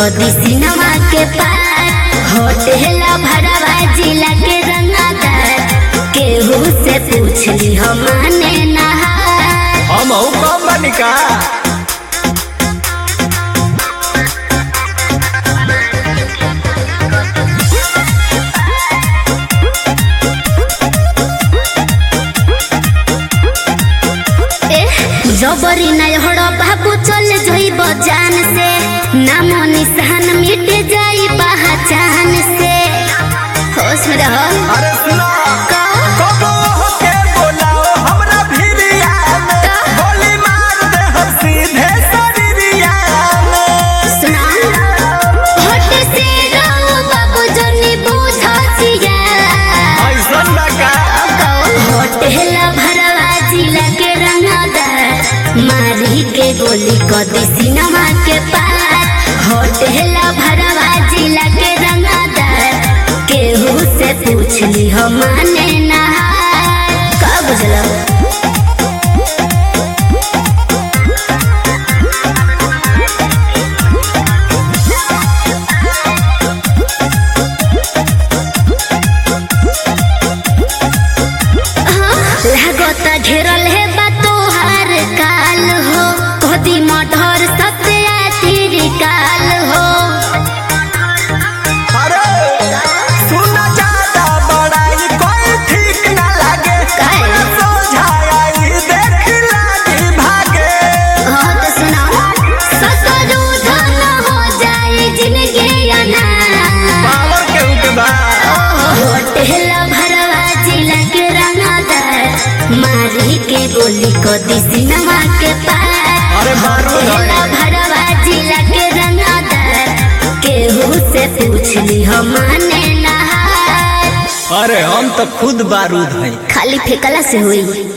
कदी सिनेमा के पार होटल भरवा जिला के रंगादार केहू से पूछली हम माने नहार हम हूँ कम बनिका एह, जबरी नहीं हड़ो बाबू चल जइब जान से नाम निशान मिट जाई पहचान से होश में रहो अरे सुनो कहो। कबो होके बोलाओ हमरा भिरिया में गोली मार दे हम सीधे शरीरिया में सुना होठ से रहो बाबू जनी बुझतिया ऐसन लगा होटल भरवा जिला के रंगदार मारी के गोली कदी सिनेमा के पार होटल भरवा जिला के रंगदार केहू से पूछली हम माने नहार का बुझलो लागत घेरल है बा तोहार काल हो कदी मठर सत्या काल हो अरे सुन ज्यादा बड़ाई कोई ठीक ना लगे काहे? सोझाई देख लागी भागे हाँ तो सुनाओ ससुरु धन हो जाए जिंदगी अनार पावर के उठबा होटल भरवा जिला के रंगदार मारी के गोली कदी सिनेमा के पार अरे मारू होटल धरे। भरवा जिला के रंगदार केहू से पूछली हम माने नहार अरे हम तो खुद बारूद हैं खाली फेकला से हुई